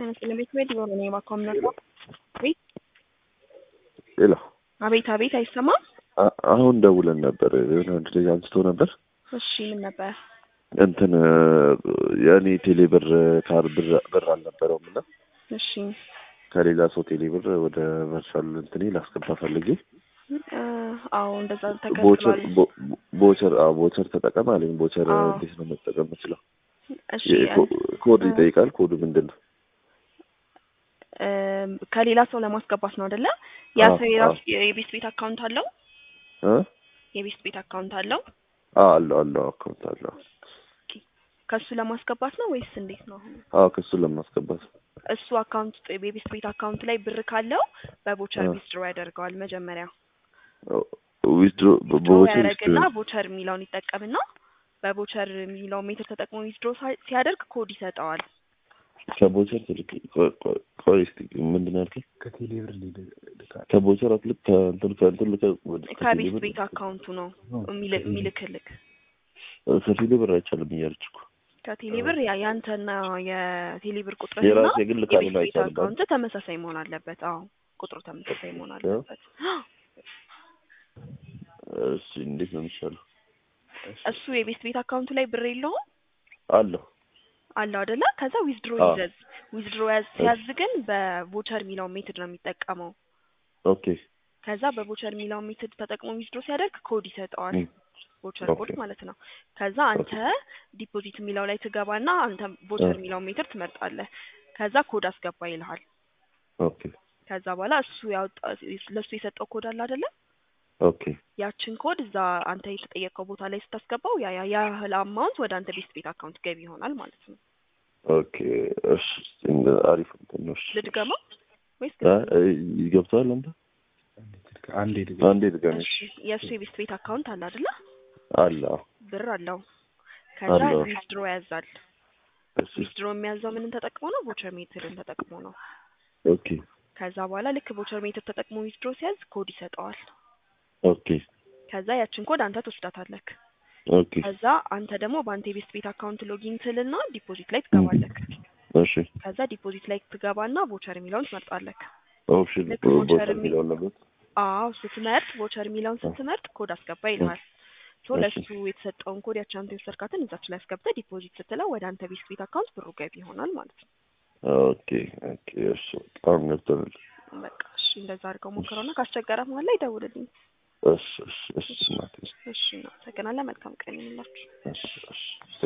አይመስልም። ቤት ቤት የሆነ ነው የማካም ነበር። አቤት ሌላ አቤት አቤት፣ አይሰማም። አ- አሁን ደውለን ነበር። የሆነ አንድ ልጅ አንስቶ ነበር እሺ ምን ነበር? እንትን የእኔ ቴሌ ብር ካር ብር ብር አልነበረውም እና እሺ ከሌላ ሰው ቴሌ ብር ወደ ቨርቹዋል እንትኔ ላስገባ ፈልጌ እ፣ አዎ እንደዛ ቦቸር ተከትሏል። ቦ- ቦቸር አዎ ቦቸር ተጠቀም አለኝ። ቦቸር አዎ። እንዴት ነው መጠቀም የምችለው? እሺ የኮ- ኮድ ይጠይቃል። ኮዱ ምንድን ነው? እ፣ ከሌላ ሰው ለማስገባት ነው አይደለ? ያ አዎ፣ ሰው የራሱ የቤት ቤት አካውንት አለው። እ? የቤት ቤት አካውንት አለው። አዎ አለው አለው አካውንት አለው። ከሱ ለማስገባት ነው ወይስ እንዴት ነው? አሁን አዎ ከሱን ለማስገባት እሱ አካውንት ውስጥ የቤት ቤት አካውንት ላይ ብር ካለው በቦቸር አ። ዊዝድሮ ያደርገዋል። መጀመሪያ ዊዝድሮ ዊዝድሮ በቦቸር ያደርግና ቦቸር የሚለውን ይጠቀምና በቦቸር የሚለውን ሜትር ተጠቅሞ ዊዝድሮ ሲያደርግ ኮድ ይሰጠዋል። ከቦቸር ትልቅ ቆይ- ቆይ- ቆይ እስኪ ምንድን ነው ያልከኝ? ከቴሌ ብር ልካል ከቦቸር አትልክ ከእንትን ከእንትን ልከ ወደ ከቴሌ ከቤት ብር ቤት አካውንቱ ነው የሚል- የሚልክልክ ከቴሌ ብር አይቻልም እያለች እኮ ከቴሌ ብር ያ ያንተና የቴሌ ብር ቁጥር የራሴ ግን ልካል የቤት ቤት አይቻልም። አካውንት ተመሳሳይ መሆን አለበት። አዎ ቁጥሩ ተመሳሳይ መሆን አለበት። እሺ እንዴት ነው የሚሻለው? እሱ የቤት ቤት አካውንቱ ላይ ብር የለውም አለሁ አለው አይደለ? ከዛ ዊዝድሮ አዎ። ይዘዝ ዊዝድሮ ያዝ ሲያዝ ግን በቮቸር የሚለውን ሜትድ ነው የሚጠቀመው። ኦኬ ከዛ በቮቸር የሚለውን ሜትድ ተጠቅሞ ዊዝድሮ ሲያደርግ ኮድ ይሰጠዋል። ም፣ ቮቸር ኮድ ኦኬ። ማለት ነው። ከዛ አንተ ዲፖዚት የሚለው ላይ ትገባና አንተ ቮቸር እ። የሚለውን ሜትድ ትመርጣለህ። ከዛ ኮድ አስገባ ይልሃል። ኦኬ ከዛ በኋላ እሱ ያወጣ ለሱ የሰጠው ኮድ አለ አይደለ? ኦኬ ያችን ኮድ እዛ አንተ የተጠየቀው ቦታ ላይ ስታስገባው ያ ያ ያህል አማውንት ወደ አንተ ቤት ቤት አካውንት ገቢ ይሆናል ማለት ነው። ኦኬ እሺ እንደ አሪፍ እንትን ነው። እሺ ልድገመው ወይስ አ፣ ይገብተዋል አንተ አንዴ ልጋ አንዴ ድጋሚ እሺ የእሱ የቤት ቤት አካውንት አለ አይደለ? አለ አዎ። ብር አለው። ከዛ አለው። ዊዝድሮ ያዛል። እሺ ዊዝድሮ የሚያዘው ምንን ተጠቅሞ ነው? ቮቸር ሜትርን ተጠቅሞ ነው። ኦኬ ከዛ በኋላ ልክ ቮቸር ሜትር ተጠቅሞ ዊዝድሮ ሲያዝ ኮድ ይሰጠዋል። ኦኬ ከዛ ያችን ኮድ አንተ ትወስዳታለክ። ኦኬ ከዛ አንተ ደግሞ በአንተ የቤት ቤት አካውንት ሎጊን ትልና ዲፖዚት ላይ ትገባለክ። እሺ ከዛ ዲፖዚት ላይ ትገባና ቮቸር የሚለውን ትመርጣለክ። ኦፕሽን ልክ ቮቸር ቦቸር የሚ- የሚለውን ነበር። አዎ ስትመርጥ ቮቸር የሚለውን ስትመርጥ ኮድ አስገባ ይልሃል። ሶ እሺ። ለሱ የተሰጠውን ኮድ ያቺ አንተ የወሰድካትን እዛች ላይ አስገብተህ ዲፖዚት ስትለው ወደ አንተ ቤት ቤት አካውንት ብሩ ገቢ ይሆናል ማለት ነው። ኦኬ ኦኬ እሺ በጣም ገብቶናል። በቃ እሺ፣ እንደዛ አድርገው ሞክረውና ካስቸገረ መሀል ላይ ደውልልኝ። እሺ እሺ እሺ እናቴ እሺ፣ እናመሰግናለን። መልካም ቀን ይሁንላችሁ። እሺ እሺ